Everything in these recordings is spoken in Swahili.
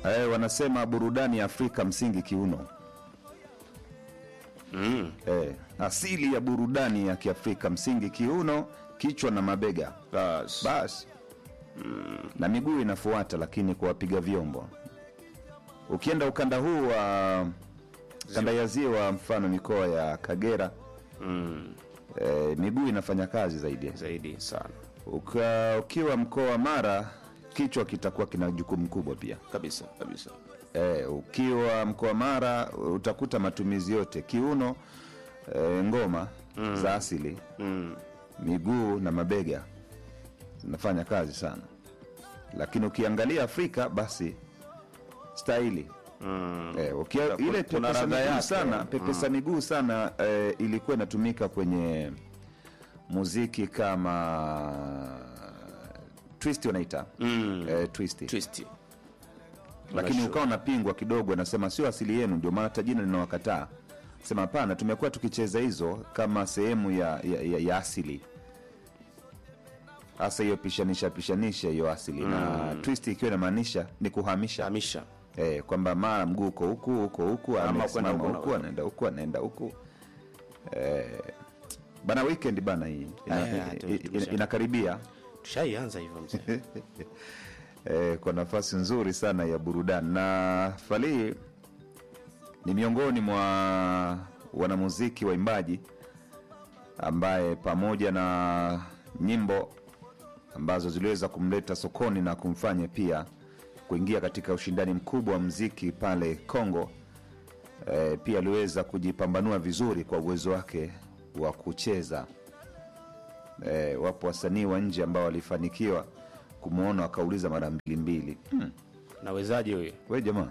eh, wanasema burudani ya Afrika msingi kiuno. mm. Eh, asili ya burudani ya Kiafrika msingi kiuno, kichwa na mabega Bas. basi na miguu inafuata, lakini kwa wapiga vyombo. Ukienda ukanda huu wa kanda ya ziwa, mfano mikoa ya Kagera mm. eh, miguu inafanya kazi zaidi. zaidi sana Uka, ukiwa mkoa wa Mara kichwa kitakuwa kina jukumu kubwa pia. kabisa kabisa Eh, ukiwa mkoa wa Mara utakuta matumizi yote kiuno, eh, ngoma za asili, mm. miguu na mabega zinafanya kazi sana, lakini ukiangalia Afrika basi staili Mm. eh, ukia, Kuna- ile kuna pepesa radha miguu yake. sana pepesa miguu sana eh, ilikuwa inatumika kwenye muziki kama twist wanaita Mm. eh, twist twist lakini Unashu- ukawa unapingwa kidogo, anasema sio asili yenu, ndio maana hata jina linawakataa. Sema hapana, tumekuwa tukicheza hizo kama sehemu ya, ya, ya, ya asili, hasa hiyo pishanisha pishanisha hiyo asili na twist ikiwa inamaanisha ni kuhamisha hamisha eh, kwamba mara mguu uko huku huko huku, Ama amesimama kwenda huku huku, na- anaenda huku, anaenda huku eh, bana, weekend bana, hii ina, Eh, hatu- ina, ina, inakaribia tushaianza hivyo mzee eh, kwa nafasi nzuri sana ya burudani na Fally ni miongoni mwa wanamuziki waimbaji ambaye pamoja na nyimbo ambazo ziliweza kumleta sokoni na kumfanya pia kuingia katika ushindani mkubwa wa mziki pale Kongo. E, pia aliweza kujipambanua vizuri kwa uwezo wake wa kucheza. E, wapo wasanii wa nje ambao walifanikiwa kumwona wakauliza mara mbili mbili, hmm, nawezaje huyo we jamaa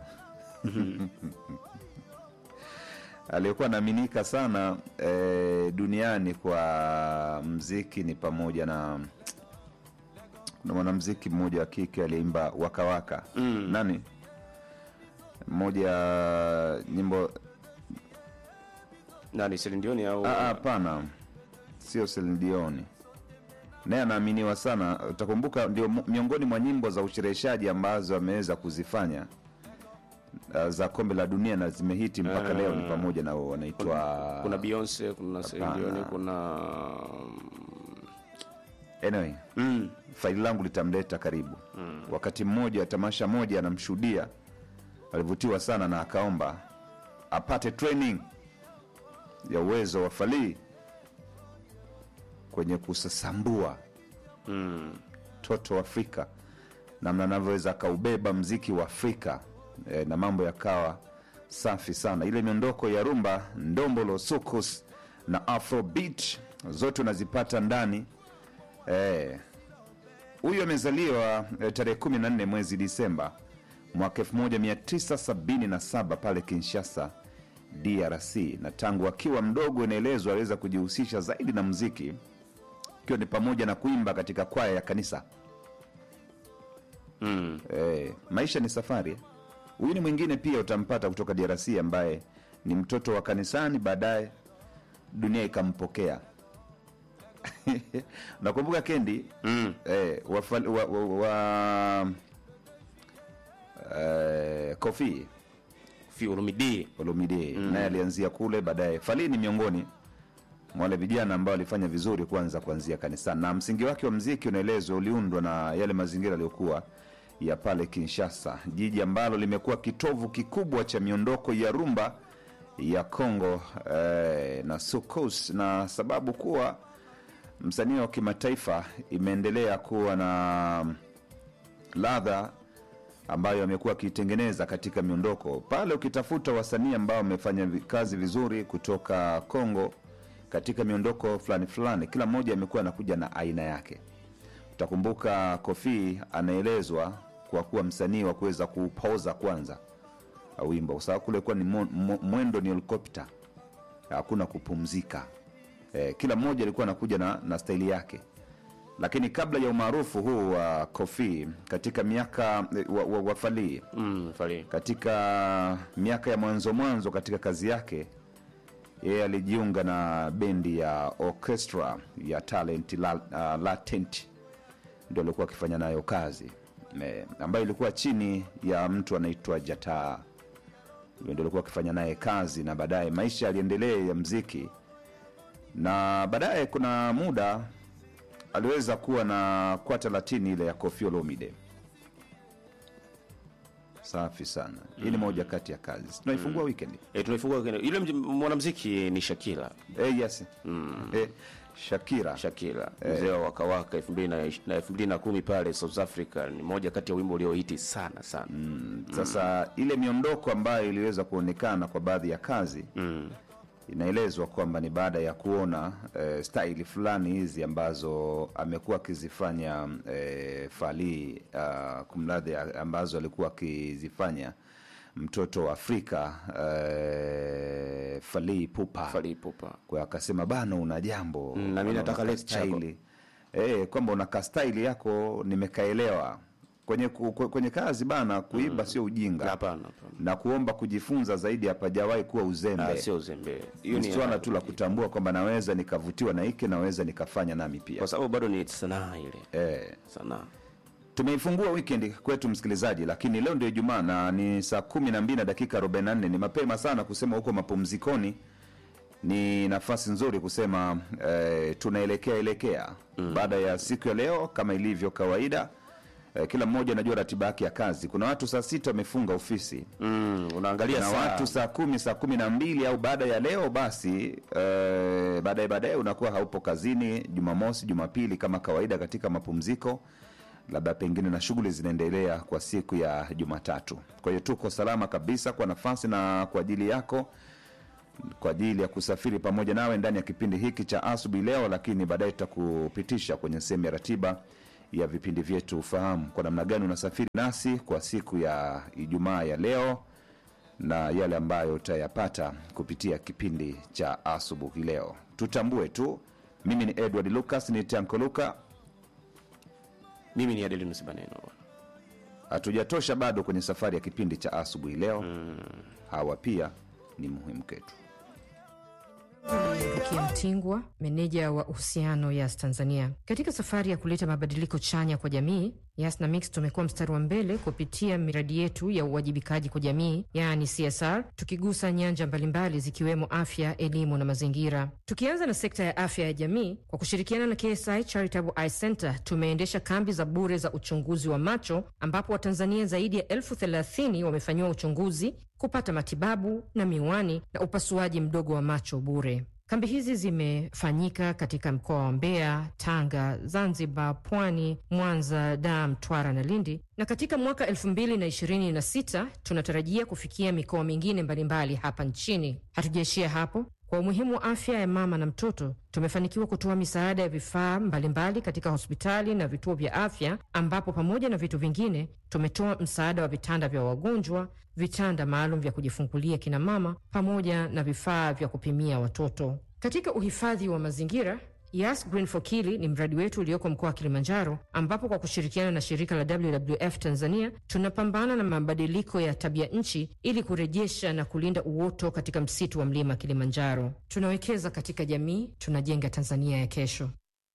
aliyekuwa anaaminika sana e, duniani kwa mziki ni pamoja na kuna mwanamziki mmoja wa kike aliyeimba wakawaka Mm. nani mmoja nyimbo nani selindioni au Ah, ah, hapana sio Celine Dion naye anaaminiwa sana utakumbuka ndio mu- miongoni mwa nyimbo za ushereheshaji ambazo ameweza kuzifanya ah, za kombe la dunia na zimehiti mpaka Ah. leo ni pamoja na wanaitwa kuna beyonce kuna selindioni Hapana. kuna anyway mm. faili langu litamleta karibu mm. wakati mmoja tamasha moja anamshuhudia alivutiwa sana na akaomba apate training ya uwezo wa Fally kwenye kusasambua Mm. toto wa Afrika, namna anavyoweza akaubeba mziki wa Afrika e, na mambo yakawa safi sana. Ile miondoko ya rumba, ndombolo, soukous na afrobeat zote unazipata ndani Eh, huyu amezaliwa eh, tarehe 14 mwezi Disemba mwaka 1977 pale Kinshasa, DRC, na tangu akiwa mdogo inaelezwa aliweza kujihusisha zaidi na muziki ikiwa ni pamoja na kuimba katika kwaya ya kanisa. Mm. Eh, maisha ni safari. Huyu ni mwingine pia utampata kutoka DRC ambaye ni mtoto wa kanisani, baadaye dunia ikampokea. Nakumbuka Kendi Mm. eh, wa, wa, wa, wa eh, Kofi fiurumidi Olomide naye alianzia kule, baadaye Fally ni miongoni mwa wale vijana ambao walifanya vizuri kwanza kuanzia kanisani, na msingi wake wa mziki unaelezwa uliundwa na yale mazingira yaliyokuwa ya pale Kinshasa, jiji ambalo limekuwa kitovu kikubwa cha miondoko ya rumba ya Congo eh, na soukous, na sababu kuwa msanii wa kimataifa imeendelea kuwa na ladha ambayo amekuwa akiitengeneza katika miondoko pale. Ukitafuta wasanii ambao wamefanya vi- kazi vizuri kutoka Congo katika miondoko fulani fulani, kila mmoja amekuwa anakuja na aina yake. Utakumbuka Kofi anaelezwa kwa kuwa msanii wa kuweza kuupoza kwanza wimbo, kwa sababu kule kuwa ni mo- mo- mwendo ni helikopta, hakuna kupumzika. Eh, kila mmoja alikuwa anakuja na, na staili yake lakini kabla ya umaarufu huu wa Kofi katika miaka eh, wa, wa, wa Fally mm. fali katika miaka ya mwanzo mwanzo katika kazi yake yeye alijiunga na bendi ya orchestra ya talent la, uh, latent ndio alikuwa akifanya nayo kazi eh, ambayo ilikuwa chini ya mtu anaitwa Jataa. Huyo ndio alikuwa akifanya naye kazi, na baadaye maisha yaliendelea ya mziki, na baadaye kuna muda aliweza kuwa na kwata latini ile ya Koffi Olomide. Safi sana. Hii ni moja kati ya kazi tunaifungua weekend. E, tunaifungua kwenye- yule mj- mwanamuziki ni Shakira Eh, yes. Eh, Shakira. Shakira mzee wa Waka Waka elfu mbili na ish- na elfu mbili na kumi pale South Africa ni moja kati ya wimbo uliohiti sana sana Sasa ile miondoko ambayo iliweza kuonekana kwa baadhi ya kazi mm. inaelezwa kwamba ni baada ya kuona eh, staili fulani hizi ambazo amekuwa akizifanya eh, Fally uh, kumradhi, a- ambazo alikuwa akizifanya mtoto wa Afrika eh, Fally Ipupa Fally Ipupa kwa akasema bana, una jambo Mm, na mimi nataka una left chako. kastaili. eh, kwamba una kastaili yako nimekaelewa kwenye, ku- ku- kwenye kazi bana, kuimba sio ujinga hapana hapana na kuomba kujifunza zaidi hapajawahi kuwa Ah, uzembe sio uzembe hiyo ni ni swala tu la kutambua kwamba naweza nikavutiwa na hiki naweza nikafanya nami pia kwa sababu bado ni sanaa ile eh, sanaa tumeifungua weekend kwetu msikilizaji lakini leo ndio ijumaa na ni saa kumi na mbili na dakika 44 ni mapema sana kusema huko mapumzikoni ni nafasi nzuri kusema eh, tunaelekea elekea mm. baada ya siku ya leo kama ilivyo kawaida eh, kila mmoja anajua ratiba yake ya kazi kuna watu saa sita wamefunga ofisi mm, unaangalia na saa watu saa kumi saa kumi na mbili au baada ya leo basi eh, baadaye baadaye unakuwa haupo kazini jumamosi jumapili kama kawaida katika mapumziko labda pengine na shughuli zinaendelea kwa siku ya jumatatu kwa hiyo tuko salama kabisa kwa nafasi na kwa ajili yako kwa ajili ya kusafiri pamoja nawe ndani ya kipindi hiki cha asubuhi leo lakini baadaye tutakupitisha kwenye sehemu ya ratiba ya vipindi vyetu ufahamu kwa namna gani unasafiri nasi kwa siku ya ijumaa ya leo na yale ambayo utayapata kupitia kipindi cha asubuhi leo tutambue tu mimi ni edward lucas ni tanko luka mimi ni Adelinus Baneno hatujatosha bado kwenye safari ya kipindi cha asubuhi leo mm. hawa pia ni muhimu kwetu Rukia Mtingwa, meneja wa uhusiano Yas Tanzania. Katika safari ya kuleta mabadiliko chanya kwa jamii, Yas na Mix tumekuwa mstari wa mbele kupitia miradi yetu ya uwajibikaji kwa jamii, yaani CSR, tukigusa nyanja mbalimbali zikiwemo afya, elimu na mazingira. Tukianza na sekta ya afya ya jamii, kwa kushirikiana na KSI Charitable Eye Center tumeendesha kambi za bure za uchunguzi wa macho, ambapo Watanzania zaidi ya elfu thelathini wamefanyiwa uchunguzi kupata matibabu na miwani na upasuaji mdogo wa macho bure. Kambi hizi zimefanyika katika mkoa wa Mbeya, Tanga, Zanzibar, Pwani, Mwanza, Dar, Mtwara na Lindi, na katika mwaka 2026 tunatarajia kufikia mikoa mingine mbalimbali hapa nchini. Hatujaishia hapo. Kwa umuhimu wa afya ya mama na mtoto, tumefanikiwa kutoa misaada ya vifaa mbalimbali katika hospitali na vituo vya afya, ambapo pamoja na vitu vingine tumetoa msaada wa vitanda vya wagonjwa, vitanda maalum vya kujifungulia kina mama, pamoja na vifaa vya kupimia watoto. Katika uhifadhi wa mazingira Yas Green for Kili ni mradi wetu ulioko mkoa wa Kilimanjaro, ambapo kwa kushirikiana na shirika la WWF Tanzania tunapambana na mabadiliko ya tabia nchi ili kurejesha na kulinda uoto katika msitu wa mlima Kilimanjaro. Tunawekeza katika jamii, tunajenga Tanzania ya kesho.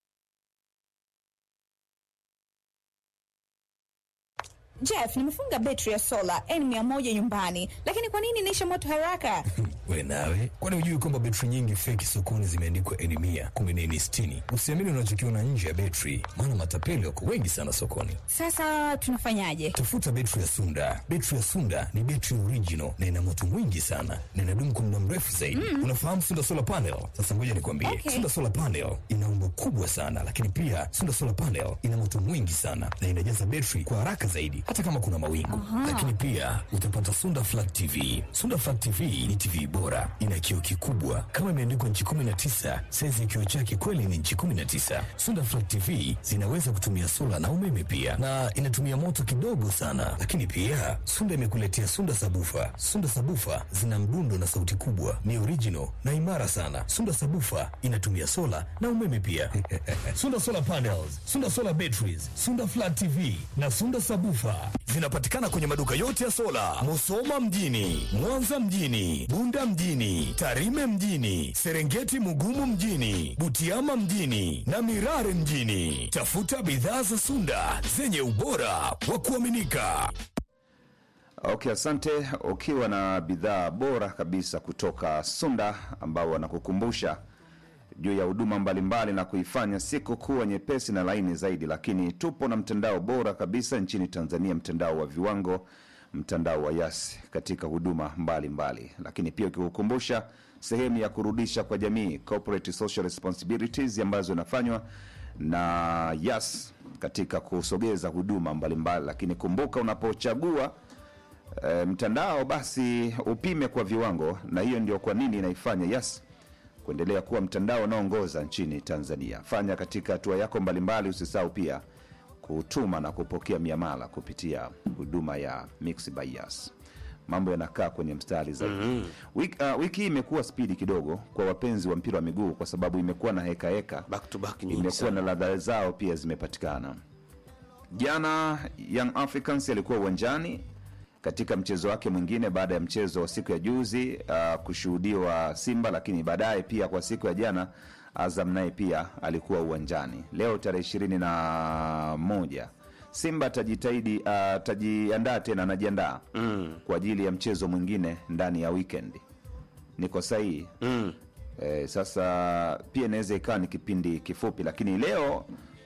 Jeff, nimefunga betri ya sola N100 nyumbani, lakini kwa nini inaisha moto haraka? We nawe, kwani hujui kwamba betri nyingi feki sokoni zimeandikwa N mia kumi na nne sitini? Usiamini unachokiona nje ya betri, maana matapeli wako wengi sana sokoni. Sasa tunafanyaje? Tafuta betri ya Sunda. Betri ya Sunda ni betri original na ina moto mwingi sana na inadumu kwa muda mrefu zaidi. Unafahamu Sunda solar panel? Sasa ngoja nikwambie, Okay. Sunda solar panel ina umbo kubwa sana, lakini pia Sunda solar panel ina moto mwingi sana na inajaza betri kwa haraka zaidi, hata kama kuna mawingu. Lakini pia utapata Sunda flat TV. Sunda flat TV ni TV bora, ina kioo kikubwa kama imeandikwa nchi 19, saizi ya kioo chake kweli ni nchi 19. Sunda flat TV zinaweza kutumia sola na umeme pia, na inatumia moto kidogo sana. Lakini pia Sunda imekuletea Sunda sabufa. Sunda sabufa zina mdundo na sauti kubwa, ni original na imara sana. Sunda sabufa inatumia sola na umeme pia. Sunda solar panels, Sunda solar batteries, Sunda flat TV na Sunda sabufa zinapatikana kwenye maduka yote ya sola, Musoma mjini, Mwanza mjini, Bunda mjini, Tarime mjini, Serengeti Mugumu mjini, Butiama mjini na Mirare mjini. Tafuta bidhaa za Sunda zenye ubora wa kuaminika. Okay, asante. Ukiwa na bidhaa bora kabisa kutoka Sunda ambao wanakukumbusha juu ya huduma mbalimbali na kuifanya siku kuwa nyepesi na laini zaidi, lakini tupo na mtandao bora kabisa nchini Tanzania, mtandao wa viwango, mtandao wa Yas katika huduma mbalimbali mbali. Lakini pia ukikukumbusha sehemu ya kurudisha kwa jamii, corporate social responsibilities ambazo inafanywa na Yas katika kusogeza huduma mbalimbali mbali. Lakini kumbuka unapochagua e, mtandao basi upime kwa viwango, na hiyo ndio kwa nini inaifanya Yas kuendelea kuwa mtandao unaoongoza nchini Tanzania. Fanya katika hatua yako mbalimbali, usisahau pia kutuma na kupokea miamala kupitia huduma ya Mix by Yas. Mambo yanakaa kwenye mstari zaidi. mm-hmm. Wiki, uh, wiki hii imekuwa spidi kidogo kwa wapenzi wa mpira wa miguu, kwa sababu imekuwa na heka heka, back to back nyingi imekuwa sana na ladha zao pia zimepatikana. Jana Young Africans alikuwa uwanjani katika mchezo wake mwingine baada ya mchezo wa siku ya juzi uh, kushuhudiwa Simba, lakini baadaye pia kwa siku ya jana Azam naye pia alikuwa uwanjani. Leo tarehe ishirini na moja Simba atajitahidi uh, atajiandaa tena, anajiandaa mm. kwa ajili ya mchezo mwingine ndani ya weekend. Niko sahihi? mm. Eh, sasa pia inaweza ikawa ni kipindi kifupi, lakini leo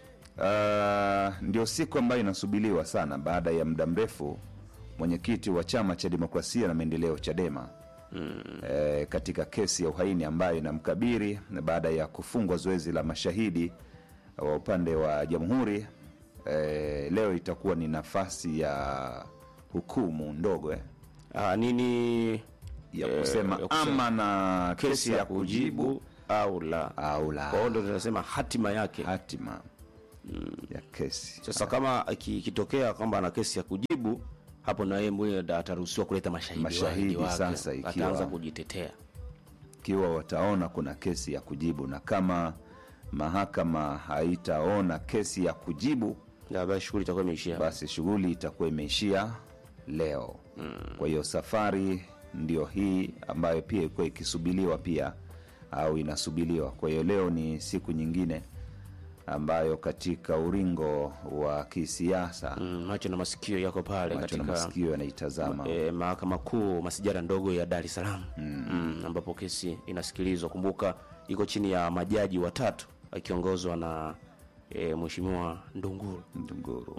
uh, ndio siku ambayo inasubiriwa sana baada ya muda mrefu mwenyekiti wa chama cha demokrasia na maendeleo Chadema mm. eh, katika kesi ya uhaini ambayo inamkabiri na baada ya kufungwa zoezi la mashahidi wa upande wa jamhuri eh, leo itakuwa ni nafasi ya hukumu ndogo eh, ah, nini ya eh, kusema ya kusema ama na kesi ya kujibu au la au la kwa hiyo ndo tunasema hatima yake hatima ya kesi sasa kama iki- ikitokea kwamba ana kesi ya kujibu hapo na yeye mwenyewe ataruhusiwa kuleta mashahidi Mashahidi wake, sasa ikiwa- ataanza kujitetea ikiwa wataona kuna kesi ya kujibu na kama mahakama haitaona kesi ya kujibu Ya, basi shughuli itakuwa imeishia basi shughuli itakuwa imeishia leo mm. kwa hiyo safari ndio hii ambayo pia ilikuwa ikisubiliwa pia au inasubiliwa kwa hiyo leo ni siku nyingine ambayo katika uringo wa kisiasa mm, macho na masikio yako pale macho na katika masikio yanaitazama e, mahakama kuu masijara ndogo ya Dar es Salaam mm. mm, ambapo kesi inasikilizwa. Kumbuka iko chini ya majaji watatu akiongozwa na e, mheshimiwa Ndunguru. Ndunguru.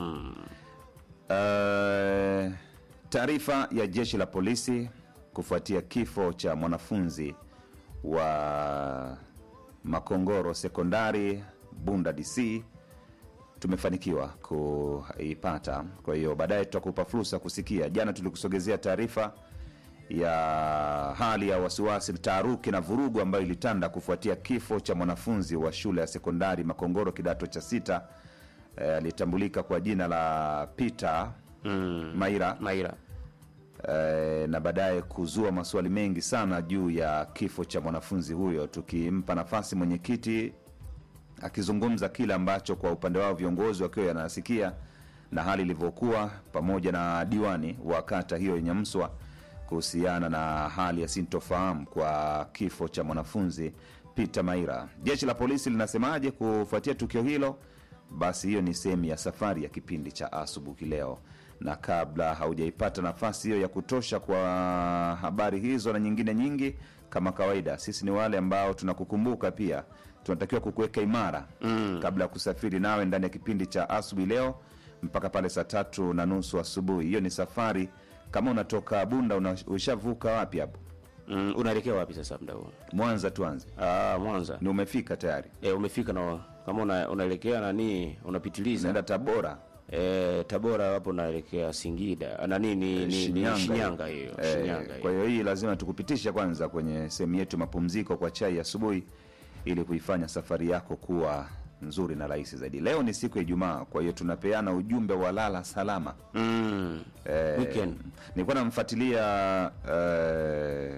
Uh, taarifa ya jeshi la polisi kufuatia kifo cha mwanafunzi wa Makongoro sekondari Bunda DC tumefanikiwa kuipata. Kwa hiyo baadaye tutakupa fursa kusikia. Jana tulikusogezea taarifa ya hali ya wasiwasi, taharuki na vurugu ambayo ilitanda kufuatia kifo cha mwanafunzi wa shule ya sekondari Makongoro kidato cha sita eh, alitambulika kwa jina la Peter mm. Maira Maira eh, na baadaye kuzua maswali mengi sana juu ya kifo cha mwanafunzi huyo, tukimpa nafasi mwenyekiti akizungumza kile ambacho kwa upande wao viongozi wakiwa yanasikia na hali ilivyokuwa, pamoja na diwani wa kata hiyo yenye Mswa kuhusiana na hali ya sintofahamu kwa kifo cha mwanafunzi Peter Maira. Jeshi la polisi linasemaje kufuatia tukio hilo? Basi hiyo ni sehemu ya safari ya kipindi cha asubuhi leo, na kabla haujaipata nafasi hiyo ya kutosha kwa habari hizo na nyingine nyingi, kama kawaida, sisi ni wale ambao tunakukumbuka pia tunatakiwa kukuweka imara mm. kabla ya kusafiri nawe ndani ya kipindi cha asubuhi leo mpaka pale saa tatu na nusu asubuhi. Hiyo ni safari. Kama unatoka Bunda una, ushavuka wapi hapo? mm, unaelekea wapi sasa mda huu? Mwanza tuanze, Ah, Mwanza ni umefika tayari, e, umefika na kama una, unaelekea nani unapitiliza unaenda Tabora e, Tabora hapo unaelekea Singida na nini ni, ni, Shinyanga. ni Shinyanga hiyo Eh, Shinyanga kwa hiyo hiyo hii lazima tukupitishe kwanza kwenye sehemu yetu mapumziko kwa chai asubuhi, ili kuifanya safari yako kuwa nzuri na rahisi zaidi. Leo ni siku ya Ijumaa, kwa hiyo tunapeana ujumbe wa lala salama. mm. Eh, Weekend. nilikuwa namfuatilia eh,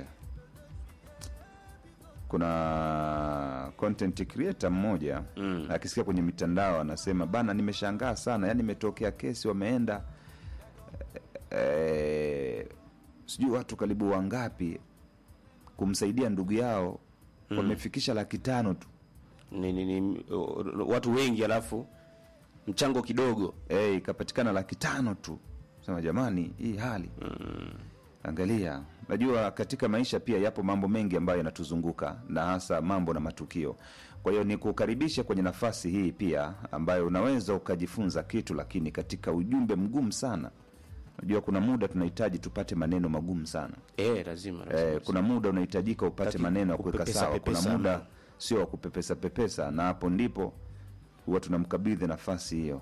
kuna content creator mmoja mm. akisikia kwenye mitandao anasema bana, nimeshangaa sana, yani imetokea kesi wameenda eh, sijui watu karibu wangapi kumsaidia ndugu yao wamefikisha laki tano tu ni, ni, ni, uh, watu wengi alafu mchango kidogo eh, ikapatikana laki tano tu sema jamani hii hali angalia najua katika maisha pia yapo mambo mengi ambayo yanatuzunguka na hasa mambo na matukio kwa hiyo ni kukaribisha kwenye nafasi hii pia ambayo unaweza ukajifunza kitu lakini katika ujumbe mgumu sana najua kuna muda tunahitaji tupate maneno magumu sana eh, lazima, lazima. eh, kuna muda unahitajika upate Taki maneno ya kuweka kupepesa sawa kuna pepesa. muda sio wa kupepesa pepesa na hapo ndipo huwa tunamkabidhi nafasi hiyo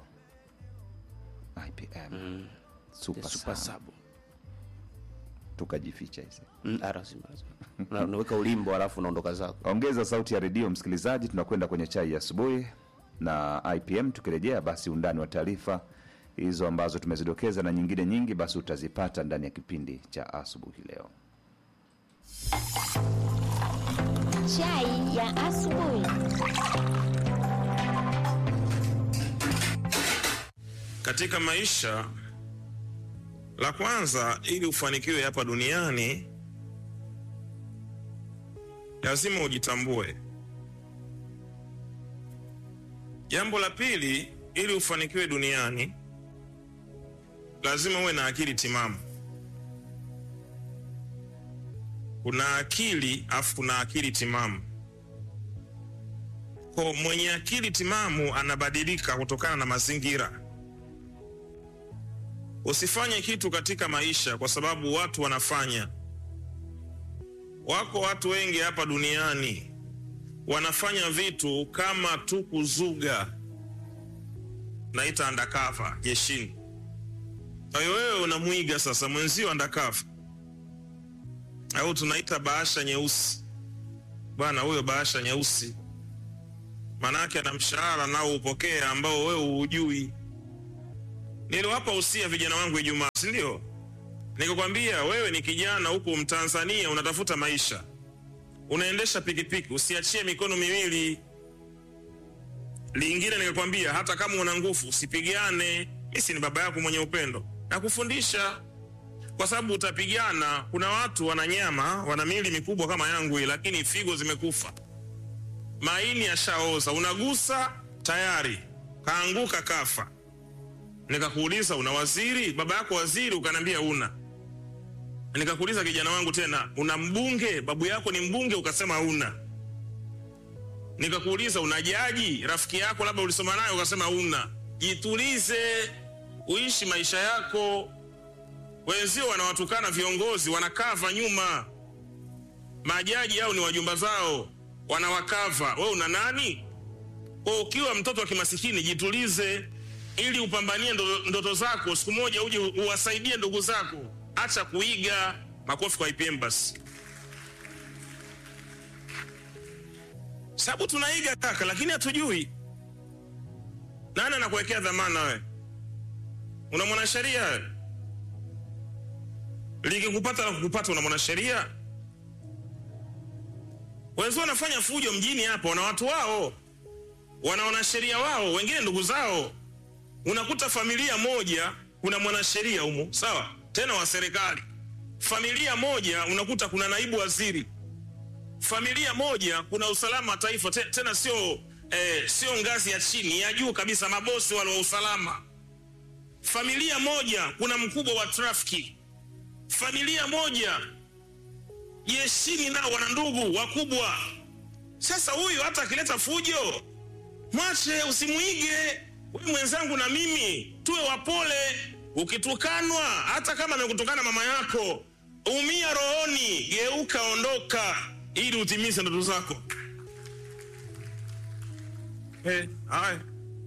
IPM super, super sub. sub tukajificha hizi mm, ah, lazima, lazima. Una- unaweka ulimbo alafu unaondoka zako ongeza sauti ya redio msikilizaji tunakwenda kwenye chai ya asubuhi na ipm tukirejea basi undani wa taarifa hizo ambazo tumezidokeza na nyingine nyingi basi utazipata ndani ya kipindi cha asubuhi leo Chai ya asubuhi. katika maisha la kwanza ili ufanikiwe hapa duniani lazima ujitambue jambo la pili ili ufanikiwe duniani lazima uwe na akili timamu kuna akili afu kuna akili timamu ko mwenye akili timamu anabadilika kutokana na mazingira Usifanye kitu katika maisha kwa sababu watu wanafanya. Wako watu wengi hapa duniani wanafanya vitu kama tu kuzuga, naita undercover jeshini. Kwa hiyo wewe unamwiga sasa mwenzio undercover, au tunaita bahasha nyeusi. Bwana huyo bahasha nyeusi, manake ana mshahara nao upokee ambao wewe hujui niliwapa usia vijana wangu Ijumaa, si ndio? Nikakwambia wewe ni kijana huku Mtanzania, unatafuta maisha, unaendesha pikipiki, usiachie mikono miwili. Lingine nikakwambia hata kama una nguvu usipigane. Mimi si ni baba yako mwenye upendo na kufundisha, kwa sababu utapigana. Kuna watu wana nyama, wana miili mikubwa kama yangu hii, lakini figo zimekufa, maini yashaoza, unagusa tayari kaanguka, kafa nikakuuliza una waziri baba yako waziri ukaniambia una nikakuuliza kijana wangu tena una mbunge babu yako ni mbunge ukasema una nikakuuliza una jaji rafiki yako labda ulisoma naye ukasema una jitulize uishi maisha yako wenzio wanawatukana viongozi wanakava nyuma majaji au ni wajumba zao wanawakava we una nani kwa ukiwa mtoto wa kimasikini jitulize ili upambanie ndo- ndoto zako siku moja uje u- uwasaidie ndugu zako acha kuiga makofi kwa IPM basi sababu tunaiga kaka lakini hatujui nani anakuwekea dhamana we una mwanasheria we likikupata la kukupata una mwanasheria wenzio wanafanya fujo mjini hapa wana watu wao wana wanasheria wao wengine ndugu zao unakuta familia moja kuna mwanasheria humo sawa tena wa serikali familia moja unakuta kuna naibu waziri familia moja kuna usalama wa taifa te, tena sio eh, sio ngazi ya chini ya juu kabisa mabosi wale wa usalama familia moja kuna mkubwa wa trafiki familia moja jeshini nao wana ndugu wakubwa sasa huyu hata akileta fujo mwache usimuige wewe mwenzangu na mimi tuwe wapole ukitukanwa hata kama amekutukana mama yako umia rohoni geuka ondoka ili utimize ndoto zako hey, haya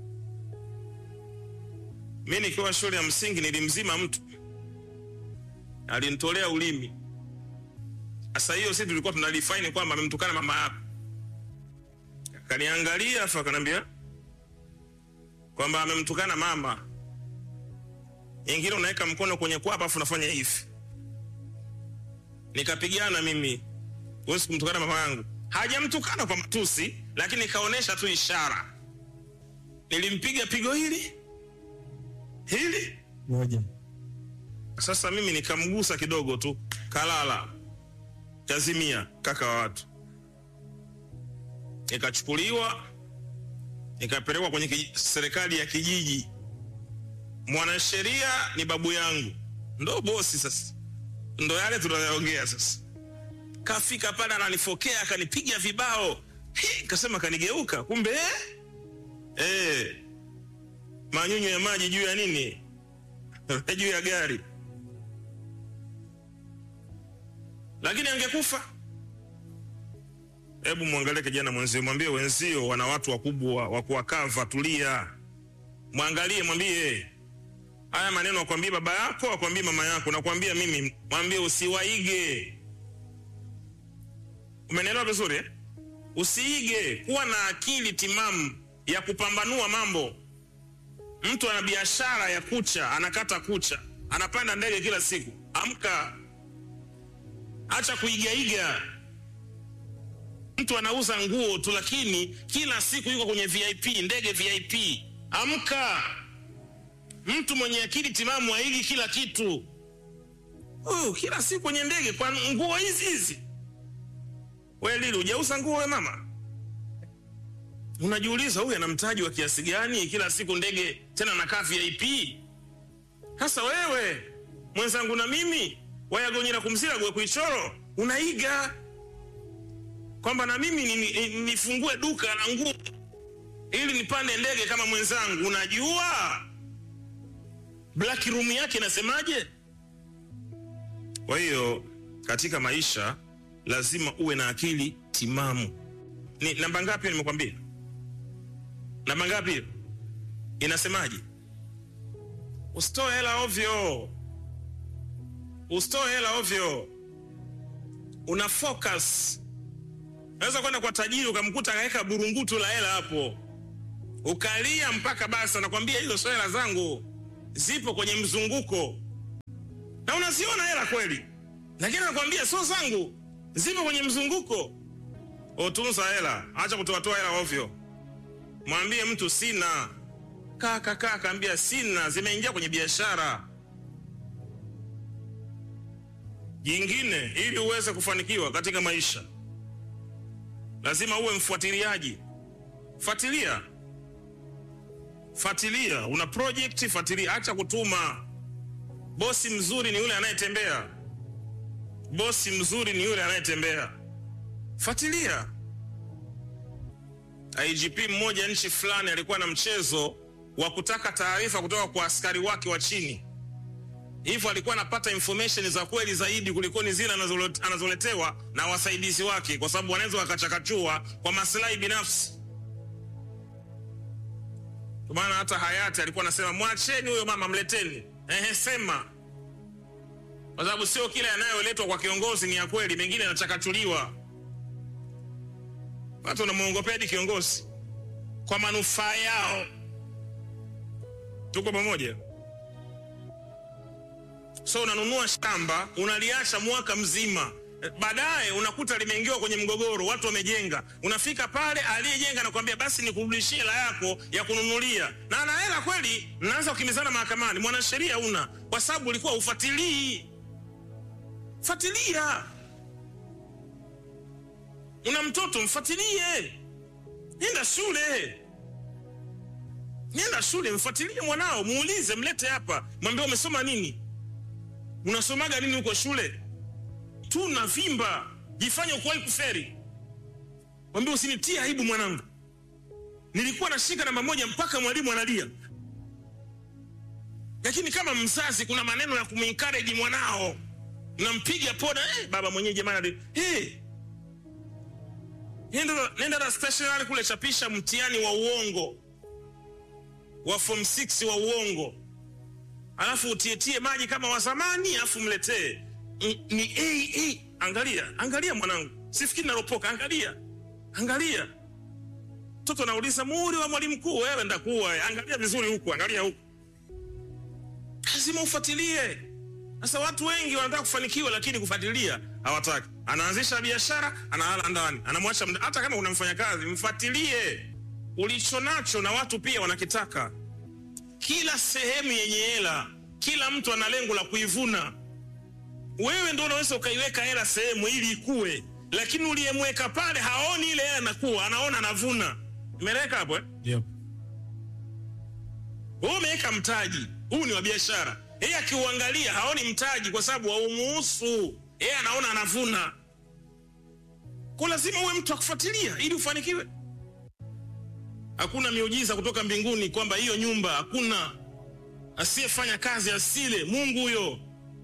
mi nikiwa shule ya msingi nilimzima mtu alinitolea ulimi sasa hiyo si tulikuwa tunalifaini kwamba amemtukana mama yako akaniangalia afu akaniambia kwamba amemtukana mama ingine unaweka mkono kwenye kwapa afu unafanya hivi nikapigana mimi huwezi kumtukana mama yangu hajamtukana kwa matusi lakini kaonesha tu ishara nilimpiga pigo hili hili moja Sasa mimi nikamgusa kidogo tu, kalala, kazimia, kaka wa watu. Nikachukuliwa nikapelekwa kwenye kiji- serikali ya kijiji. Mwanasheria ni babu yangu, ndo bosi sasa, ndo yale tunayaongea sasa. Kafika pale ananifokea, akanipiga vibao, Hi, kasema kanigeuka, kumbe eh? Eh, manyunyu ya maji juu ya nini? juu ya gari, lakini angekufa. Hebu mwangalie kijana mwenzio, mwambie wenzio wana watu wakubwa wa kuwakava. Tulia, mwangalie, mwambie haya maneno, akwambie baba yako, akwambie mama yako, nakwambia mimi, mwambie usiwaige. Umenielewa vizuri eh? Usiige, kuwa na akili timamu ya kupambanua mambo. Mtu ana biashara ya kucha, anakata kucha, anapanda ndege kila siku. Amka, acha kuigaiga. Mtu anauza nguo tu, lakini kila siku yuko kwenye VIP, ndege VIP. Amka, mtu mwenye akili timamu haigi kila kitu. Oh, kila siku kwenye ndege kwa nguo hizi hizi. We Lili, hujauza nguo we mama? Unajiuliza huyu ana mtaji wa kiasi gani? Kila siku ndege, tena nakaa VIP. Sasa wewe mwenzangu na mimi wayagonyera kumzira gwe kuichoro, unaiga kwamba na mimi ni- ni- nifungue duka la nguo ili nipande ndege kama mwenzangu. Unajua black room yake inasemaje? Kwa hiyo katika maisha lazima uwe na akili timamu. Ni namba ngapi hiyo nimekwambia? Namba ngapi hiyo? Inasemaje? Usitoe hela ovyo, usitoe hela ovyo, una focus. Naweza kwenda kwa tajiri ukamkuta akaweka burungutu la hela hapo, ukalia mpaka basi, anakwambia hizo sio hela zangu, zipo kwenye mzunguko, na unaziona hela kweli, lakini anakwambia sio zangu, zipo kwenye mzunguko. Utunza hela, acha kutoatoa hela ovyo. Mwambie mtu sina, kaka kaka, kaambia sina, zimeingia kwenye biashara. Jingine, ili uweze kufanikiwa katika maisha, lazima uwe mfuatiliaji. Fuatilia, fuatilia. Una project, fuatilia, acha kutuma. Bosi mzuri ni yule anayetembea. Bosi mzuri ni yule anayetembea. Fuatilia. IGP mmoja nchi fulani alikuwa na mchezo wa kutaka taarifa kutoka kwa askari wake wa chini, hivyo alikuwa anapata information za kweli zaidi kulikoni zile anazole- anazoletewa na wasaidizi wake, kwa sababu wanaweza wakachakachua kwa maslahi binafsi. Kwa maana hata hayati alikuwa anasema mwacheni huyo mama, mleteni. Ehe, sema, kwa sababu sio kila yanayoletwa kwa kiongozi ni ya kweli, mengine yanachakachuliwa. Watu wanamwongopea hadi kiongozi kwa manufaa yao. Tuko pamoja? So unanunua shamba unaliacha mwaka mzima, baadaye unakuta limeingiwa kwenye mgogoro, watu wamejenga. Unafika pale, aliyejenga nakwambia basi nikurudishie hela yako ya kununulia, na ana hela kweli. Mnaanza kukimbizana mahakamani, mwanasheria una, kwa sababu ulikuwa ufuatilii. Fuatilia. Una mtoto mfuatilie, nenda shule, nenda shule, mfuatilie mwanao, muulize, mlete hapa, mwambie umesoma nini, unasomaga nini huko shule. Tuna vimba, jifanye ukuwahi kuferi, mwambie usinitie aibu mwanangu, nilikuwa nashika namba moja mpaka mwalimu analia. Lakini kama mzazi, kuna maneno ya kumencourage mwanao, nampiga poda, eh, baba mwenyewe jamani, hey, Nenda, nenda na stationery kule, chapisha mtihani wa uongo wa form 6 wa uongo, alafu utietie maji kama wa zamani, alafu mletee N- ni A, A. Angalia, angalia mwanangu, sifikiri naropoka. Angalia, angalia. Mtoto anauliza muhuri wa mwalimu mkuu, wewe ndakuwa. Angalia vizuri huku, angalia huku, lazima ufuatilie. Sasa watu wengi wanataka kufanikiwa, lakini kufuatilia hawataki. Anaanzisha biashara, analala ndani, anamwacha mda. Hata kama una mfanyakazi, mfuatilie ulicho nacho, na watu pia wanakitaka. Kila sehemu yenye hela kila mtu ana lengo la kuivuna wewe ndo unaweza ukaiweka hela sehemu ili ikue lakini uliyemweka pale haoni ile hela nakuwa anaona anavuna imeleka hapo eh? Yep. wewe umeweka mtaji huu ni wa biashara yeye akiuangalia haoni mtaji kwa sababu haumuhusu yeye anaona anavuna kwa lazima uwe mtu akufuatilia ili ufanikiwe hakuna miujiza kutoka mbinguni kwamba hiyo nyumba hakuna asiyefanya kazi asile mungu huyo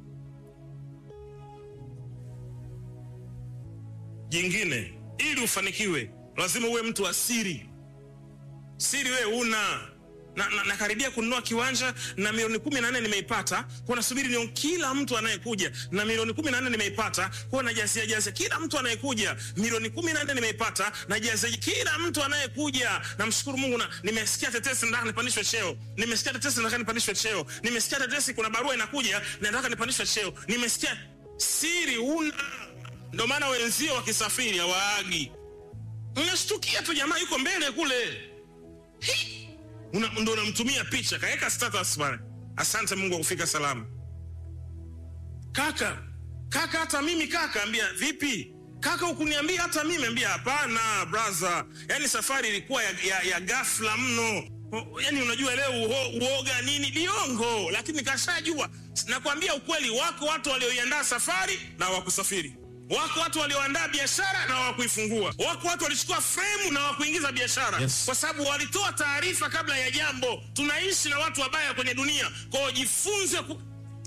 jingine ili ufanikiwe lazima uwe mtu wa siri siri wewe una na, na, nakaribia kununua kiwanja na milioni kumi na nne nimeipata kwa nasubiri ni kila mtu anayekuja na milioni kumi na nne nimeipata kwa najasia jasia kila mtu anayekuja milioni kumi na nne nimeipata na jasia kila mtu anayekuja namshukuru mungu na nimesikia tetesi nataka nipandishwe cheo nimesikia tetesi nataka nipandishwe cheo nimesikia tetesi kuna barua inakuja na nataka nipandishwe cheo nimesikia siri una ndo maana wenzio wakisafiri hawaagi unashtukia tu jamaa yuko mbele kule Hii! Una- ndo unamtumia picha kaweka status pale asante mungu akufika salama kaka kaka hata mimi kaka ambia vipi kaka ukuniambia hata mimi ambia hapana braha yaani safari ilikuwa ya, ya, ya gafla mno O- yaani unajua leo uho, uoga nini liongo lakini kashajua nakwambia ukweli wako watu walioiandaa safari na wakusafiri wako watu walioandaa biashara na hawakuifungua wako watu walichukua fremu na hawakuingiza biashara Yes. kwa sababu walitoa taarifa kabla ya jambo tunaishi na watu wabaya kwenye dunia kwao jifunze ku...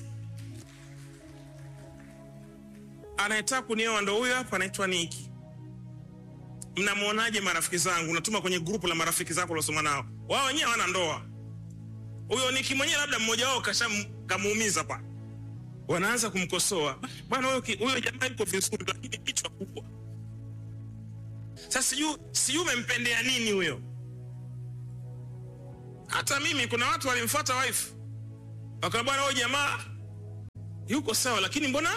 anayetaka kunioa ndo huyo hapa anaitwa niki mnamwonaje marafiki zangu natuma kwenye grupu la marafiki zako uliosoma nao wao wenyewe hawana ndoa huyo niki mwenyewe labda mmoja wao kasha- kamuumiza pa wanaanza kumkosoa bwana huyo ki- huyo jamaa yuko vizuri lakini kichwa kubwa sasa sijui sijui umempendea nini huyo hata mimi kuna watu walimfuata wife wakawa bwana huyo jamaa yuko sawa lakini mbona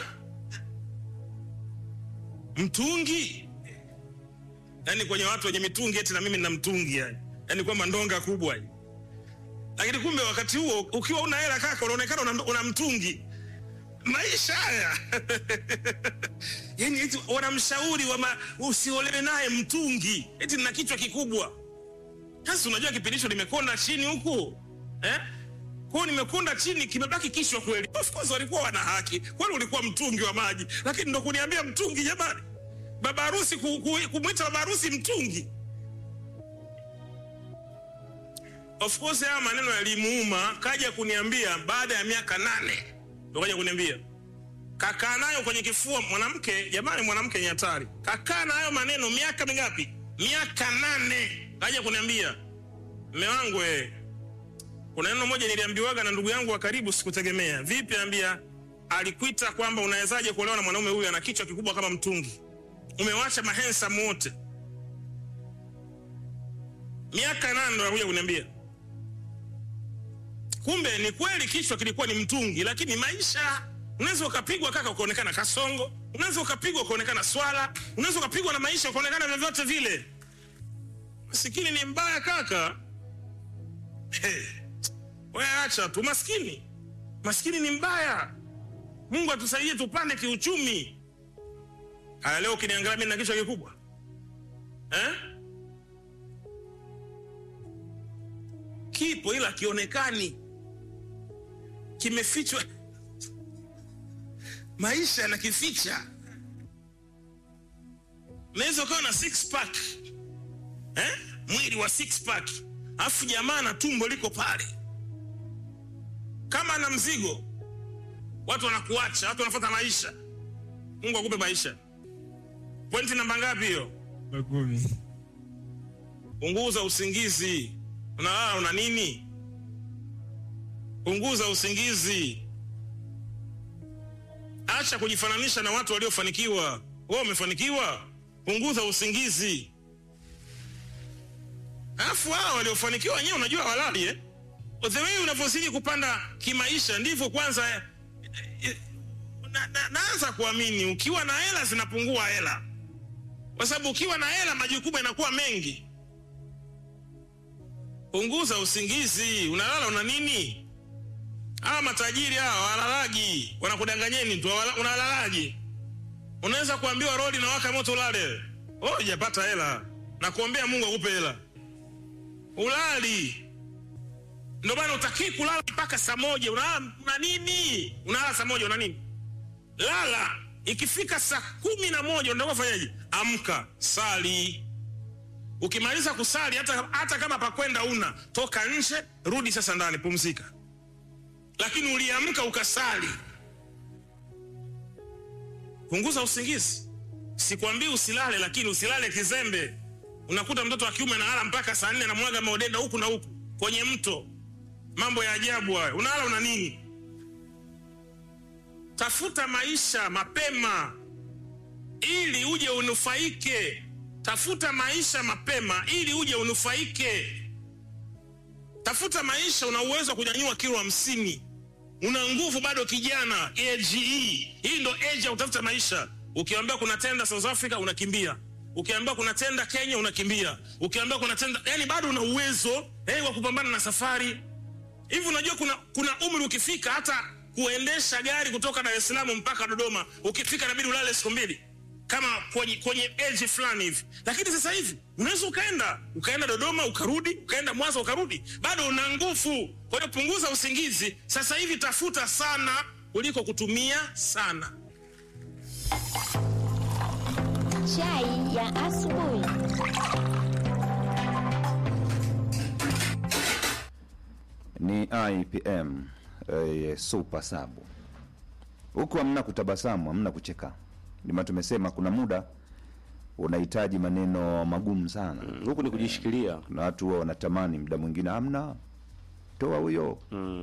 mtungi yaani kwenye watu wenye mitungi eti na mimi nina mtungi yani yaani kwamba ndonga kubwa hii. lakini kumbe wakati huo ukiwa una hela kaka unaonekana una, una mtungi maisha haya yani eti wanamshauri wama usiolewe naye mtungi eti na kichwa kikubwa sasa unajua kipindi hicho nimekonda chini huku eh? kwao nimekonda chini kimebaki kichwa kweli of course walikuwa wana haki kwani ulikuwa mtungi wa maji lakini ndo kuniambia mtungi jamani baba harusi ku, ku, kumwita baba harusi mtungi of course haya maneno yalimuuma kaja kuniambia baada ya miaka nane ndo kaja kuniambia kakaa nayo kwenye kifua mwanamke jamani mwanamke ni hatari kakaa na hayo maneno miaka mingapi miaka nane kaja kuniambia mme wangu we kuna neno moja niliambiwaga na ndugu yangu wa karibu sikutegemea vipi ambia alikuita kwamba unawezaje kuolewa na mwanaume huyu ana kichwa kikubwa kama mtungi umewacha mahensam wote miaka nane ndo anakuja kuniambia kumbe ni kweli kichwa kilikuwa ni mtungi lakini maisha unaweza ukapigwa kaka ukaonekana kasongo unaweza ukapigwa ukaonekana swala unaweza ukapigwa na maisha ukaonekana vyovyote vile masikini ni mbaya kaka hey. we acha tu maskini maskini ni mbaya mungu atusaidie tupande kiuchumi aya leo ukiniangalia mi na kichwa kikubwa eh? kipo ila kionekani kimefichwa maisha yanakificha unaweza ukawa na six pack eh? mwili wa six pack alafu jamaa na tumbo liko pale kama na mzigo watu wanakuacha watu wanafuata maisha mungu akupe maisha pointi namba ngapi hiyo kumi punguza usingizi unalala una nini punguza usingizi acha kujifananisha na watu waliofanikiwa wewe umefanikiwa punguza usingizi alafu hao waliofanikiwa wenyewe unajua walali eh? the way unavyozidi kupanda kimaisha ndivyo kwanza eh, eh, na, na, naanza kuamini ukiwa na hela zinapungua hela kwa sababu ukiwa na hela majukumu yanakuwa mengi punguza usingizi unalala una nini hawa matajiri hawa walalagi wanakudanganyeni tu wala- unalalaji unaweza kuambiwa rodi na waka moto ulale oh hujapata hela na kuombea mungu akupe hela ulali ndio maana utakii kulala mpaka saa moja unalala una nini unalala saa moja una nini lala ikifika saa kumi na moja unataka kufanyaje amka sali ukimaliza kusali hata, hata kama pakwenda una toka nje rudi sasa ndani pumzika lakini uliamka ukasali punguza usingizi sikwambii usilale lakini usilale kizembe unakuta mtoto wa kiume analala mpaka saa nne namwaga maodenda huku na huku kwenye mto mambo ya ajabu hayo unalala una nini tafuta maisha mapema ili uje unufaike tafuta maisha mapema ili uje unufaike tafuta maisha una uwezo wa kunyanyua kilo hamsini una nguvu bado kijana age hii hii ndo age ya kutafuta maisha ukiambiwa kuna tenda south africa unakimbia ukiambiwa kuna tenda kenya unakimbia ukiambiwa kuna tenda yani bado una uwezo eh, wa kupambana na safari hivi unajua kuna kuna umri ukifika hata kuendesha gari kutoka dar es salaam mpaka dodoma ukifika nabidi ulale siku mbili kama kwenye, kwenye age fulani hivi lakini sasa hivi unaweza ukaenda ukaenda dodoma ukarudi ukaenda mwanza ukarudi bado una nguvu kwa hiyo punguza usingizi sasa hivi tafuta sana kuliko kutumia sana Chai ya asubuhi. ni IPM eh, super sabu huku hamna kutabasamu hamna kucheka ndima tumesema kuna muda unahitaji maneno magumu sana Mm, huku ni kujishikilia kuna watu huwa wanatamani muda mwingine hamna toa huyo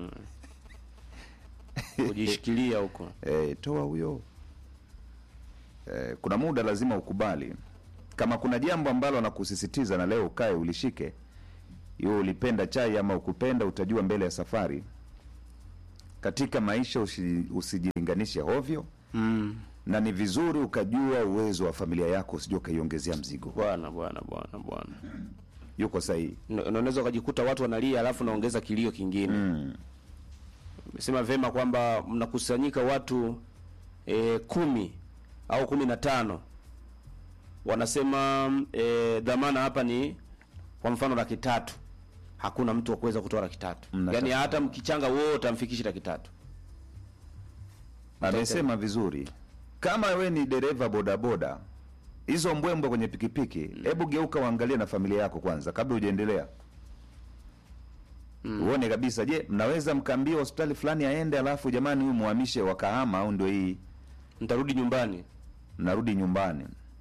kujishikilia huko e, toa huyo e, kuna muda lazima ukubali kama kuna jambo ambalo anakusisitiza na leo ukae ulishike iwe ulipenda chai ama ukupenda utajua mbele ya safari katika maisha usi, usijilinganishe hovyo mm. na ni vizuri ukajua uwezo wa familia yako usijua ukaiongezea mzigo bwana bwana bwana bwana yuko sahihi Na- na unaweza ukajikuta watu wanalia alafu naongeza kilio kingine mm. umesema vema kwamba mnakusanyika watu e, kumi au kumi na tano wanasema e, dhamana hapa ni kwa mfano laki tatu hakuna mtu wa kuweza kutoa laki tatu Mnatafuta. yaani hata mkichanga wote amfikishi laki tatu amesema vizuri kama we ni dereva bodaboda hizo mbwembwe kwenye pikipiki hebu geuka uangalie na familia yako kwanza kabla hujaendelea uone kabisa je mnaweza mkaambia hospitali fulani aende alafu jamani huyu muhamishe wakahama au ndio hii mtarudi nyumbani mnarudi nyumbani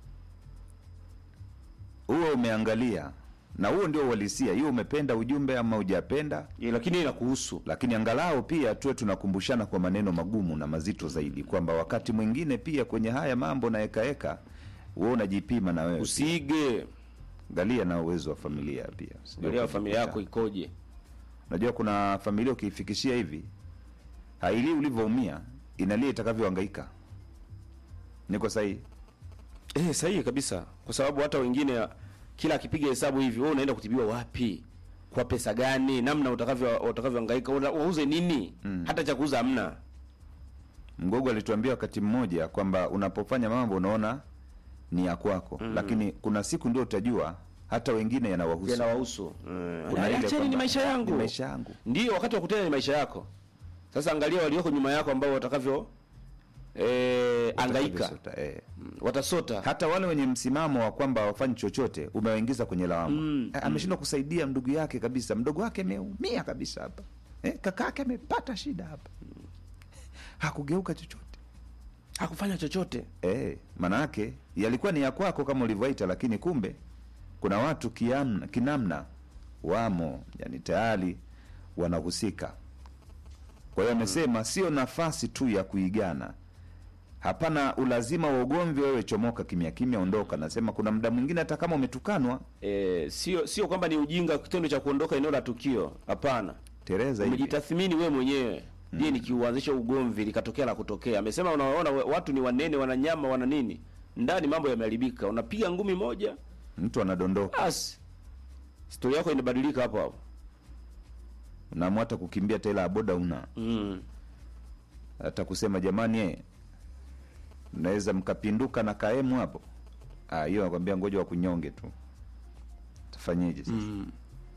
huo umeangalia na huo ndio uhalisia hiyo umependa ujumbe ama hujapenda e, lakini inakuhusu lakini angalau pia tuwe tunakumbushana kwa maneno magumu na mazito zaidi kwamba wakati mwingine pia kwenye haya mambo na ekaeka wewe unajipima na wewe usiige angalia na uwezo wa familia pia Sijui angalia familia yako ukajikuta- ikoje unajua kuna familia ukiifikishia hivi hailii ulivyoumia inalia itakavyohangaika niko sahihi Eh, sahihi kabisa, kwa sababu hata wengine kila akipiga hesabu hivi, wewe unaenda kutibiwa wapi, kwa pesa gani, namna utakavyo utakavyohangaika, una- wauze nini? Hata cha kuuza hamna. mgogo alituambia wakati mmoja kwamba unapofanya mambo unaona ni ya kwako lakini kuna siku ndio utajua hata wengine yanawahusu Yanawahusu. Mm. Kuna ile Acheni ni kwamba, maisha yangu. ni maisha yangu Ndio, wakati wa kutenda ni maisha yako. Sasa angalia walioko nyuma yako ambao watakavyo eh, angaika Watakavyo- eh. watasota. hata wale wenye msimamo wa kwamba hawafanyi chochote umewaingiza kwenye lawama Mm, Eh, ameshindwa kusaidia ndugu yake kabisa mdogo wake ameumia kabisa hapa eh, kaka yake amepata shida hapa hakugeuka chochote Hakufanya chochote. eh, maana yake yalikuwa ni ya kwako kama ulivyoita lakini kumbe kuna watu kiamna, kinamna wamo yani tayari wanahusika kwa hiyo amesema sio nafasi tu ya kuigana hapana ulazima wa ugomvi wewe chomoka kimya kimya ondoka nasema kuna muda mwingine hata kama umetukanwa Eh, sio sio kwamba ni ujinga kitendo cha kuondoka eneo la tukio. Hapana. tereza hivi umejitathmini wewe mwenyewe je nikiuanzisha ugomvi likatokea la kutokea amesema unaona we- watu ni wanene wana nyama wana nini ndani mambo yameharibika unapiga ngumi moja mtu anadondoka basi historia yako inabadilika hapo hapo unaamua hata kukimbia tela ya boda una mm. hata kusema jamani eh, mnaweza mkapinduka na kaemu hapo Ah, hiyo nakwambia ngoja wakunyonge tu tafanyeje sasa Mm.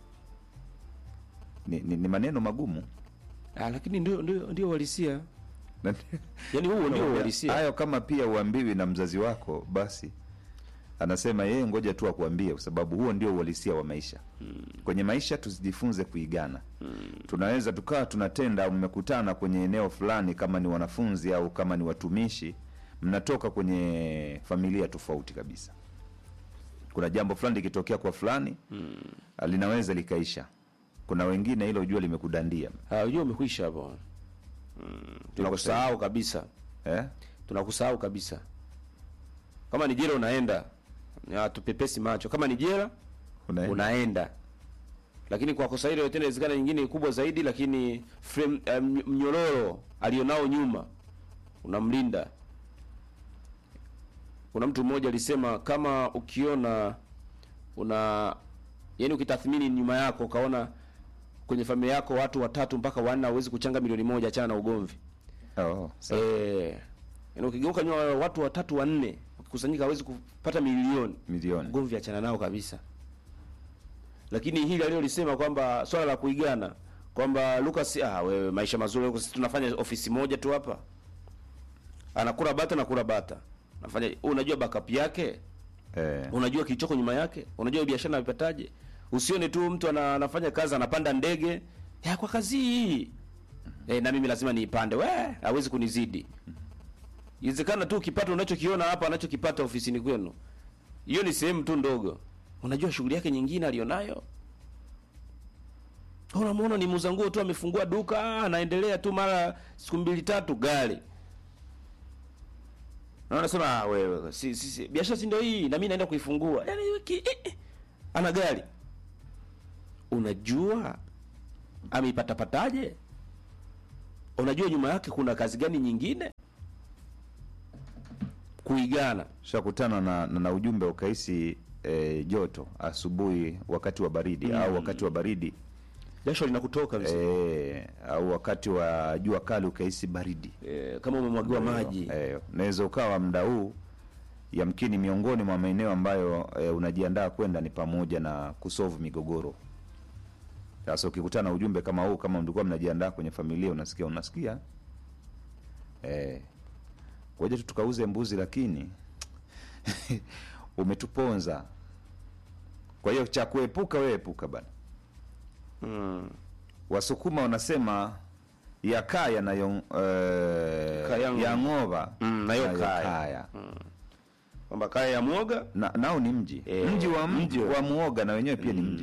ni, ni, ni maneno magumu Ah, lakini ndio ndio ndio uhalisia Na- yaani huo ndio uhalisia hayo kama pia uambiwi na mzazi wako basi anasema yeye ngoja tu akuambie kwa sababu huo ndio uhalisia wa maisha kwenye maisha tusijifunze kuigana tunaweza tukawa tunatenda au mmekutana kwenye eneo fulani kama ni wanafunzi au kama ni watumishi mnatoka kwenye familia tofauti kabisa kuna jambo fulani likitokea kwa fulani linaweza likaisha kuna wengine hilo jua limekudandia Ah, unajua umekwisha hapo mm. tunakusahau kabisa eh? tunakusahau kabisa kama ni jela unaenda Ah, tupepesi macho kama ni jela Unaenda. unaenda lakini kwa kosa hilo tena inawezekana nyingine kubwa zaidi lakini frame, eh, mny- mnyororo alionao nyuma unamlinda kuna mtu mmoja alisema kama ukiona una yani ukitathmini nyuma yako ukaona kwenye familia yako watu watatu mpaka wanne hawezi kuchanga milioni moja achana na ugomvi oh, sawa. eh yani ukigeuka nyuma watu watatu wanne wakikusanyika hawezi kupata milioni milioni ugomvi achana nao kabisa lakini hili alilolisema kwamba swala la kuigana kwamba Lucas ah wewe maisha mazuri huko sisi tunafanya ofisi moja tu hapa anakula bata na kula bata nafanya unajua backup yake eh. unajua kilichoko nyuma yake unajua biashara anapataje usione tu mtu ana, anafanya kazi anapanda ndege ya kwa kazi hii eh, na mimi lazima niipande we hawezi kunizidi iwezekana tu ukipata unachokiona hapa anachokipata ofisini kwenu hiyo ni sehemu tu ndogo unajua shughuli yake nyingine alionayo unamwona ni muuza nguo tu amefungua duka anaendelea tu mara siku mbili tatu gari na anasema ah, wewe si, si, si, biashara si ndio hii na mimi naenda kuifungua yani wiki eh, eh. ana gari unajua ameipata pataje unajua nyuma yake kuna kazi gani nyingine kuigana shakutana na, na, na ujumbe ukahisi e, joto asubuhi wakati wa baridi au wakati wa baridi jasho linakutoka mzee e, au wakati wa jua kali ukahisi baridi eh, kama umemwagiwa maji e, unaweza ukawa mda huu yamkini miongoni mwa maeneo ambayo e, unajiandaa kwenda ni pamoja na kusolve migogoro sasa ukikutana na ujumbe kama huu kama mlikuwa mnajiandaa kwenye familia unasikia unasikia eh, ngoja tu tukauze mbuzi lakini umetuponza kwa hiyo cha kuepuka wewe epuka bana mm. wasukuma wanasema yakaa yanayo eh, Kayangu. yang'ova Mm, nayo nayo kaya. kaya. kwamba kaya ya mwoga na, nao ni mji Eh, mji wa mji mji. wa muoga na wenyewe pia ni mji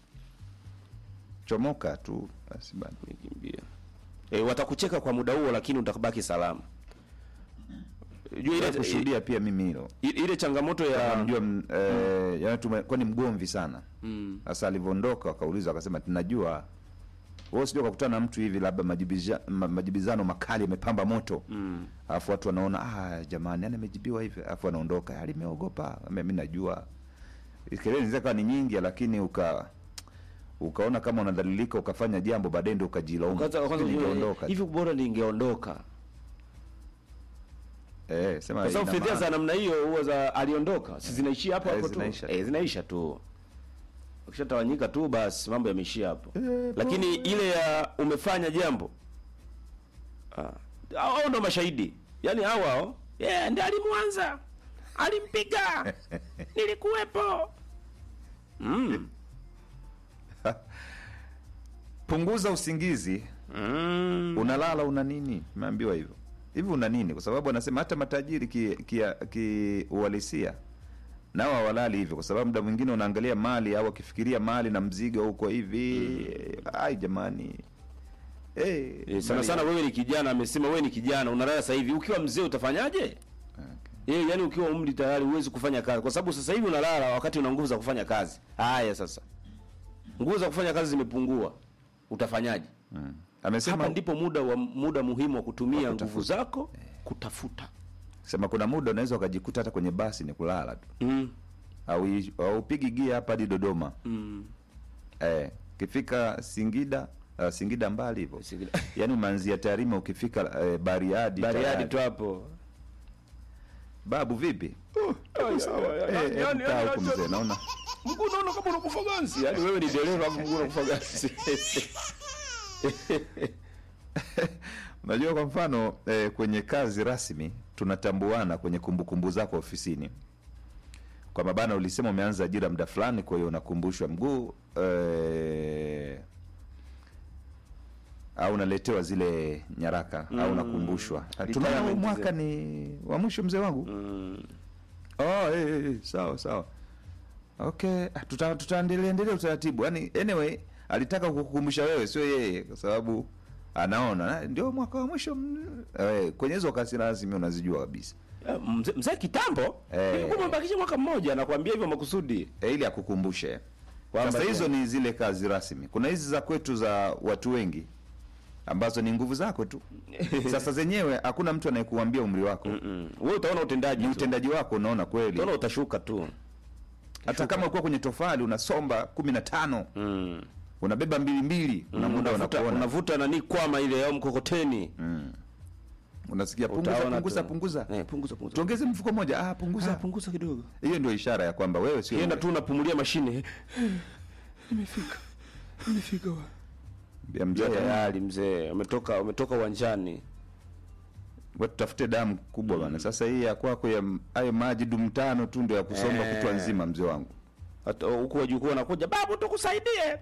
chomoka tu basi bana nikimbia e, watakucheka kwa muda huo lakini utabaki salama jua ile, kushuhudia pia mimi hilo ile, ile changamoto ya Kama mjua m- eh, yaani tume- kwani mgomvi sana mm. sasa alivyoondoka wakaulizwa akasema tunajua wewe sio kakutana na mtu hivi labda majibiza, ma, majibizano makali yamepamba moto Mm. alafu watu wanaona ah jamani yani amejibiwa hivi alafu anaondoka alimeogopa mimi najua kelele zinaweza kuwa ni nyingi lakini uka ukaona kama unadhalilika ukafanya jambo baadaye ndio ukajilaumu Kwanza- kwanza Sijui ujue, ningeondoka tu. hivi bora ningeondoka eh sema kwa sababu ina fedha za maana. namna hiyo huwa za aliondoka si zinaishia hapo Eh, hapo tu zinaisha. eh, zinaisha tu ukishatawanyika tu basi mambo yameishia hapo lakini ile ya umefanya jambo ah, hao ndo mashahidi yaani hao hao yeah, ndi alimwanza alimpiga nilikuwepo mm. punguza usingizi Mm. unalala una nini umeambiwa hivyo hivi una nini kwa sababu anasema hata matajiri kiuhalisia ki, ki uhalisia, nao hawalali hivyo kwa sababu muda mwingine unaangalia mali au akifikiria mali na mzigo huko hivi ai jamani hey, Eh, sana sana wewe ni kijana amesema wewe ni kijana unalala sasa hivi ukiwa mzee utafanyaje Eh, yani ukiwa umri tayari huwezi kufanya kazi kwa sababu sasa hivi unalala wakati una nguvu za kufanya kazi. Haya sasa. Nguvu za kufanya kazi zimepungua. Utafanyaje? amesema Hapa ndipo muda wa muda muhimu wa kutumia nguvu zako kutafuta. sema kuna muda unaweza ukajikuta hata kwenye basi ni kulala tu Mm. au au upigi gia hapa hadi Dodoma Mm. eh, kifika Singida uh, Singida mbali hivyo Singida. yaani umeanzia Tarime ukifika eh, Bariadi Bariadi tayari. tu hapo. babu vipi Ai, sawa, Eh, yaani- hebu yaani- kaa yaani- huku mzee naona Mguu unaona kama unakufa ganzi. Yaani wewe ni dereva hapo mguu unakufa ganzi. Unajua, kwa mfano eh, kwenye kazi rasmi tunatambuana kwenye kumbukumbu zako ofisini, kwamba bana, ulisema umeanza ajira muda fulani, kwa hiyo unakumbushwa mguu eh, au unaletewa zile nyaraka au unakumbushwa, tunaona huu Retirement mwaka ni wa mwisho mzee wangu. Oh, eh, eh, eh, sawa sawa, okay, ah, tuta tutaendelea endelea utaratibu. Yani anyway, alitaka kukukumbusha wewe, sio yeye, kwa sababu anaona ah, ndio mwaka wa mwisho mm, eh, kwenye hizo kazi rasmi unazijua kabisa Eh, Mzee mzee kitambo. Eh. Ilikuwa umebakisha mwaka mmoja anakuambia hivyo makusudi. eh, ili akukumbushe. Kwamba Sasa hizo pia- ni zile kazi rasmi. Kuna hizi za kwetu za watu wengi ambazo ni nguvu zako tu. Sasa zenyewe hakuna mtu anayekuambia umri wako, Mm. Wewe utaona utendaji. ni tu. utendaji wako unaona kweli. Utaona utashuka tu. Hata kama ulikuwa kwenye tofali unasomba kumi na tano Mm. unabeba mbili mbili, kuna muda unavuta, unakuona unavuta nani kwama ile au mkokoteni. unasikia punguza Utaona punguza tu. punguza, Eh, punguza punguza. tuongeze mfuko moja, ah, Ah, punguza. punguza kidogo. Hiyo ndio ishara ya kwamba wewe sio Kienda tu unapumulia mashine. Imefika. Imefika. ya mzee. Tayari mzee, umetoka umetoka uwanjani. Wewe tutafute damu kubwa bana. Sasa hii ya kwako ya m- hayo maji dumu tano tu ndio ya kusomba Eh. kutwa nzima, mzee wangu. Hata huku wajukuu wanakuja, babu tukusaidie.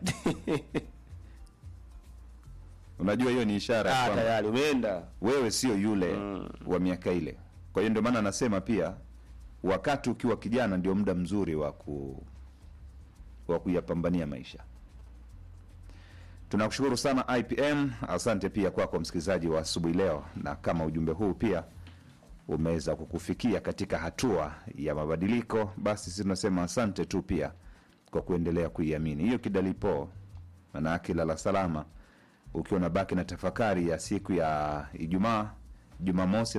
Unajua hiyo ni ishara ya Ah, kwamba tayari umeenda. wewe sio yule wa miaka ile. Kwa hiyo ndio maana anasema pia wakati ukiwa kijana ndio muda mzuri wa ku wa kuyapambania maisha. Tunakushukuru sana IPM, asante pia kwako msikilizaji wa asubuhi leo, na kama ujumbe huu pia umeweza kukufikia katika hatua ya mabadiliko, basi sisi tunasema asante tu pia kwa kuendelea kuiamini hiyo kidalipo, maana yake lala salama ukiwa unabaki na tafakari ya siku ya Ijumaa, Jumamosi